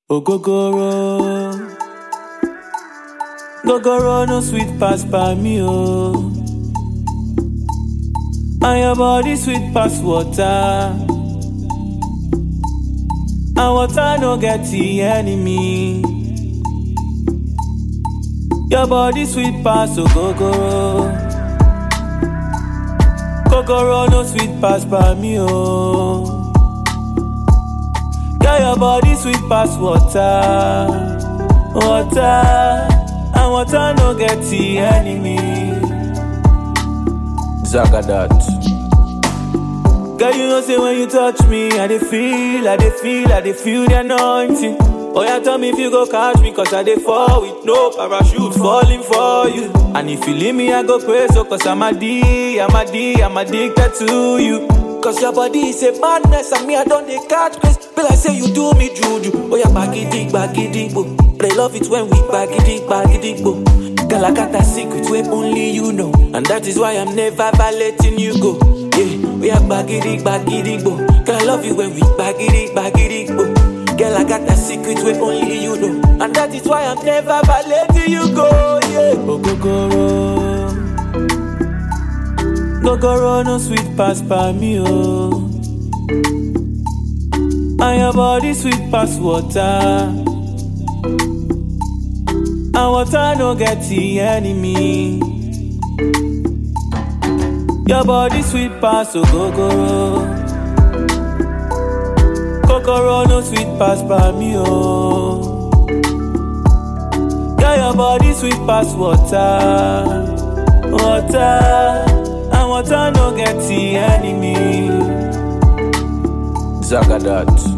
Ogogoro. Gogoro no sweet pass by me, oh. And your body sweet pass water. And water no get the enemy. Your body sweet pass, ogogoro. Gogoro no sweet pass by me, oh. Girl, your body sweet pass water, water, and water no get the enemy. Zagadat. Girl, you know say when you touch me, I dey feel, I dey feel, I dey feel the anointing. Oh yeah, tell me if you go catch me, cause I dey fall with no parachute falling for you. And if you leave me, I go crazy, so cause I'm a D, I'm a D, I'm addicted to you. Cause your body is a madness, and me I don't dey catch grace. Be like say you do me juju. Oh yeah, bagidi, bagidi, bo. But I love it when we bagidi, bagidi, bo. Girl, I got that secret where only you know. And that is why I'm never letting you go. Yeah, we are bagidi, bagidi, bo. Girl, I love you when we bagidi, bagidi, bo. Girl, I got that secret where only you know. And that is why I'm never letting you go. Yeah, Ogogoro. Gogoro no sweet pass by me, oh. And your body sweet pass water. And water no get the enemy. Your body sweet pass, ogogoro. Kokoro no sweet pass by me, oh. Girl, your body sweet pass water, water, and water no get the enemy. Zagadat.